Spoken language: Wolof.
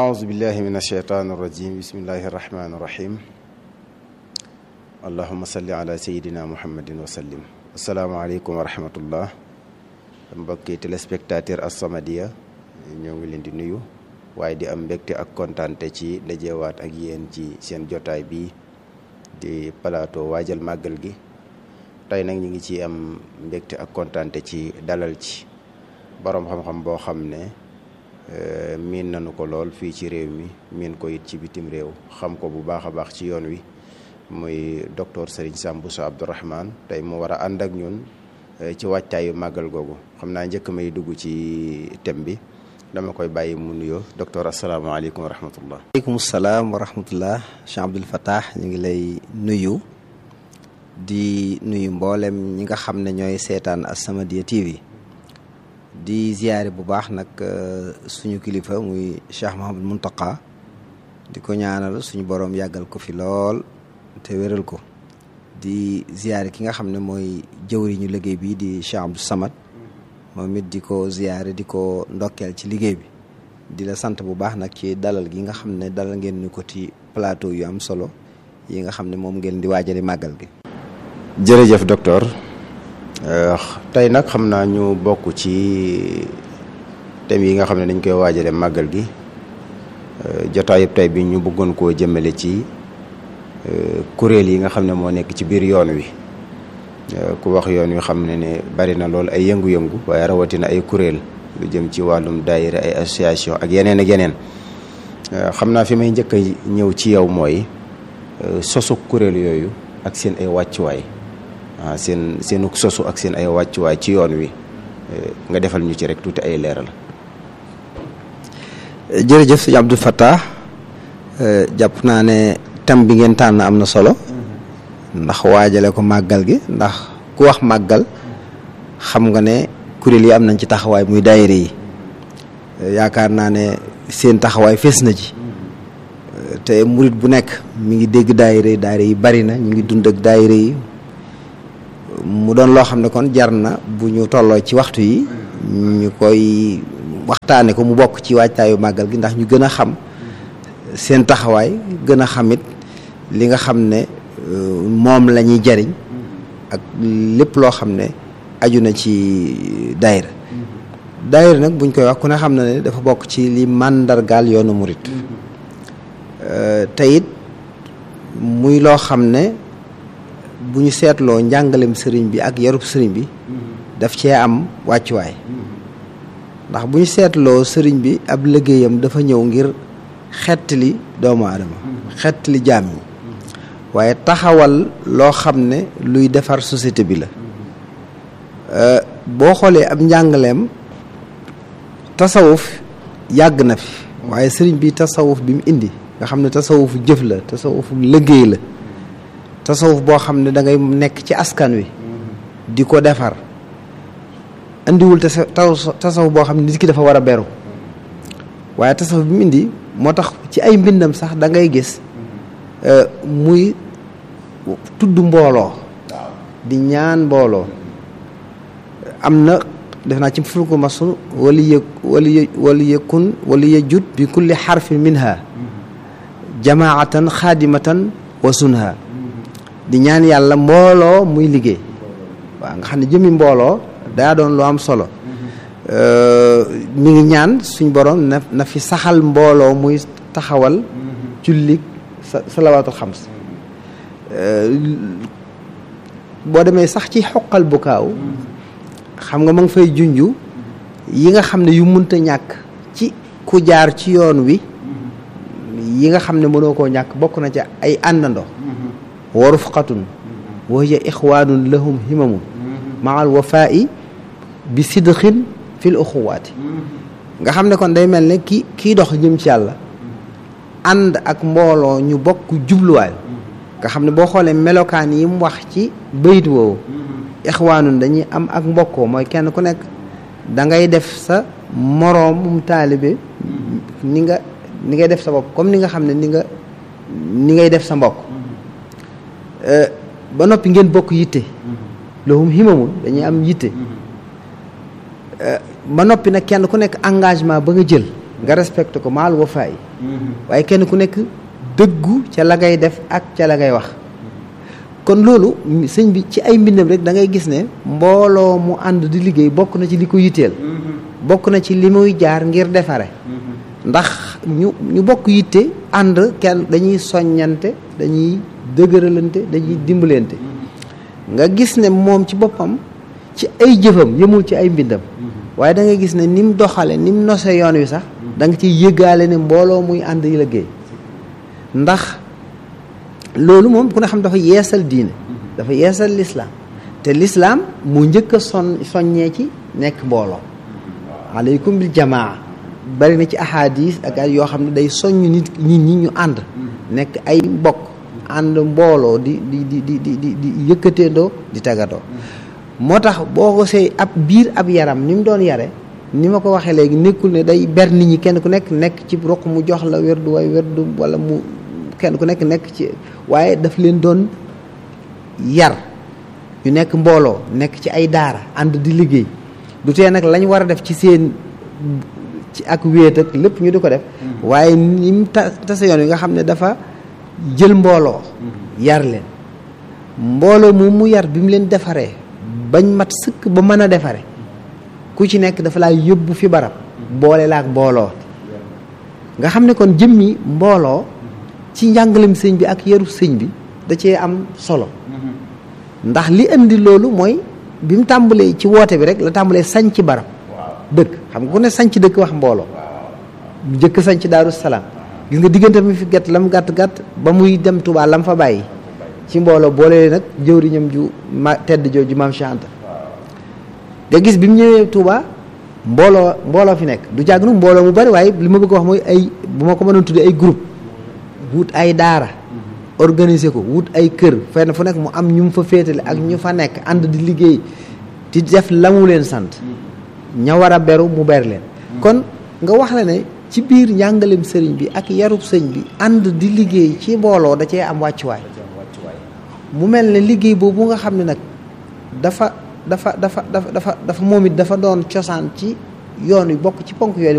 أعوذ بالله من الشيطان الرجيم بسم الله الرحمن الرحيم اللهم صل على سيدنا محمد وسلم السلام عليكم ورحمة الله mbokki téléspectateur As-Samadiyya ñoo ngi leen di nuyu waaye di am mbégte ak kontaante ci dajewaat ak yéen ci seen jotaay bi di plateau waajal màggal gi tey nag ñu ngi ci am mbégte ak kontaante ci dalal ci boroom xam-xam boo xam ne miin nañu ko lool fii ci réew mi miin ko it ci bitim réew xam ko bu baax a baax ci yoon wi muy docteur Serigne Sam Bousso Abdourahmane tey mu war a ànd ak ñun ci wàccaayu màggal googu xam naa njëkk may dugg ci thème bi dama koy bàyyi mu nuyoo docteur asalaamaaleykum wa rahmatullah aleykum salaam wa rahmatullah Cheikh Abdoul Fattah ñu ngi lay nuyu di nuyu mboolem ñi nga xam ne ñooy seetaan As-Samadiyya TV di ziyaare bu baax nag suñu kilifa muy Cheikh Mouhamadou Mountakha di ko ñaanal suñu boroom yàggal ko fi lool te wéral ko di ziyaare ki nga xam ne mooy jëwriñu liggéey bi di Cheikh Abdou Samad moom it di ko ziyaare di ko ndokkeel ci liggéey bi di la sant bu baax nag ci dalal gi nga xam ne dalal ngeen ñu ko ci plateau yu am solo yi nga xam ne moom ngeen di waajali màggal gi jërëjëf docteur tey nag xam naa ñu bokk ci thèmes yi nga xam ne dañ koy waajale màggal gi jotaayub tey bi ñu bëggoon koo jëmale ci kuréel yi nga xam ne moo nekk ci biir yoon wi ku wax yoon wi xam ne ne bari na lool ay yëngu-yëngu waaye rawatina ay kuréel lu jëm ci wàllum daayira ay association ak yeneen ak yeneen xam naa fi may njëkk a ñëw ci yow mooy sosu kuréel yooyu ak seen ay wàccuwaay waaw seen seenu sosu ak seen ay wàccuwaay ci yoon wi nga defal ñu ci rek tuuti ay leeral. jërëjëf sëñ Abdou Fattah jàpp naa ne thème bi ngeen tànn am na solo ndax waajale ko màggal gi ndax ku wax màggal xam nga ne kuréel yi am nañ ci taxawaay muy daayira yi yaakaar naa ne seen taxawaay fees na ci te murit bu nekk mi ngi dégg daayira yi daayira yi bari na ñu ngi dund ak daayira yi mu doon loo xam ne kon jar na bu ñu tolloo ci waxtu yi ñu koy waxtaane ko mu bokk ci waajtaayu màggal gi ndax ñu gën a xam seen taxawaay gën a xamit li nga xam ne moom la ñuy jariñ ak lépp loo xam ne aju na ci daayira daayira nag buñ koy wax ku ne xam na ne dafa bokk ci li màndargaal yoonu murit te it muy loo xam ne bu ñu seetloo njàngalem sëriñ bi ak yarub sëriñ bi daf cee am wàccuwaay ndax bu ñu seetloo sëriñ bi ab liggéeyam dafa ñëw ngir xettali doomu aadama xettali jaam yi waaye taxawal loo xam ne luy defar société bi la boo xoolee ab njàngaleem tasawuf yàgg na fi waaye sëriñ bi tasawuf bi mu indi nga xam ne tasawufu jëf la tasawufu liggéey la tasawuf boo xam ne da ngay nekk ci askan wi di ko defar indiwul tasawuf boo xam ne nit ki dafa war a beru waaye tasawuf bi mu indi moo tax ci ay mbindam sax da ngay gis muy tudd mbooloo di ñaan mbooloo am na def naa ci fulku masu wali yë wali wali yëkkun wali yëjut bi kulli xarfin minha jamaatan xaadimatan wa sunha di ñaan yàlla mbooloo muy liggéey waaw nga xam ne jëmi mbooloo daa doon lu am solo mi ngi ñaan suñ borom na na fi saxal mbooloo muy taxawal julli sa salawaatul xams boo demee sax ci xoqal bu kaaw xam nga ma ngi fay junju yi nga xam ne yu munta ñàkk ci ku jaar ci yoon wi yi nga xam ne mënoo koo ñàkk bokk na ca ay àndandoo wa rufqatun wa hiya ixwaanun lahum himamun maal wafaa'i bi sidqin fil uxuwaati nga xam ne kon day mel ne ki kii dox jëm ci yàlla ànd ak mbooloo ñu bokk jubluwaay nga xam ne boo xoolee melokaan yi mu wax ci bayit woowu ixwaanun dañuy am ak mbokkoo mooy kenn ku nekk da ngay def sa moroomum taalibe ni nga ni ngay def sa bopp comme ni nga xam ne ni nga ni ngay def sa mbokk ba noppi ngeen bokk yitte lahum himamun dañuy am yitte ba noppi nag kenn ku nekk engagement ba nga jël nga respecté ko maal wafaay waaye kenn ku nekk dëggu ca la ngay def ak ca la ngay wax kon loolu sëñ bi ci ay mbindam rek da ngay gis ne mbooloo mu ànd di liggéey bokk na ci li ko yitteel bokk na ci li muy jaar ngir defare ndax ñu ñu bokk yitte ànd kenn dañuy soññante dañuy dëgëralante dañuy dimbalante nga gis ne moom ci boppam ci ay jëfam yëmul ci ay mbindam waaye da ngay gis ne ni mu doxale ni mu nose yoon wi sax da nga ciy yëgaale ne mbooloo muy ànd yi liggéey ndax loolu moom ku ne xam dafa yeesal diine dafa yeesal lislaam te lislaam mu njëkk a son soññee ci nekk mbooloo aleykum bil jamaa bari na ci ahadis ak ay yoo xam ne day soññ nit nit ñi ñu ànd nekk ay mbokk ànd mbooloo di di di di di di di yëkkateendoo di tagatoo moo tax boo ko see ab biir ab yaram ni mu doon yare ni ma ko waxee léegi nekkul ne day ber nit ñi kenn ku nekk nekk ci roq mu jox la werdu way werdu wala mu kenn ku nekk nekk ci waaye daf leen doon yar ñu nekk mbooloo nekk ci ay daara ànd di liggéey du tee nag lañ war a def ci seen ci ak wéet ak lépp ñu di ko def waaye ni mu ta tase yoon yi nga xam ne dafa jël mbooloo yar leen mbooloo moom mu yar bi mu leen defaree bañ mat sëkk ba mën a defare ku ci nekk dafa laa yóbbu fi barab boole la ak mbooloo nga xam ne kon jëmmi mbooloo ci njàngalem sëñ bi ak yaru sëñ bi da cee am solo ndax li indi loolu mooy bi mu tàmbalee ci woote bi rek la tàmbalee sañ ci barab dëkk xam nga ku ne sañ ci dëkk wax mbooloo mu jëkk sañ ci daaru salaam gis nga diggante mi fi gàtt lam gàtt gàtt ba muy dem Touba lam fa bàyyi ci mbooloo boole nag jëwriñam ju ma tedd jooju maam Cheikh Anta nga gis bi mu ñëwee Touba mbooloo mbooloo fi nekk du jàgg nag mbooloo mu bari waaye li ma bëgg a wax mooy ay bu ma ko mënoon tuddee ay groupe wut ay daara organiser ko wut ay kër fenn fu nekk mu am ñu mu fa féetale ak ñu fa nekk ànd di liggéey di def la mu leen sant ña war a beru mu ber leen kon nga wax la ne ci biir njàngalem sëriñ bi ak yarub sëñ bi ànd di liggéey ci mbooloo da cee am wàccuwaay mu mel ne liggéey boobu nga xam ne nag dafa dafa dafa dafa dafa dafa moom it dafa doon cosaan ci yoon wi bokk ci ponk yoon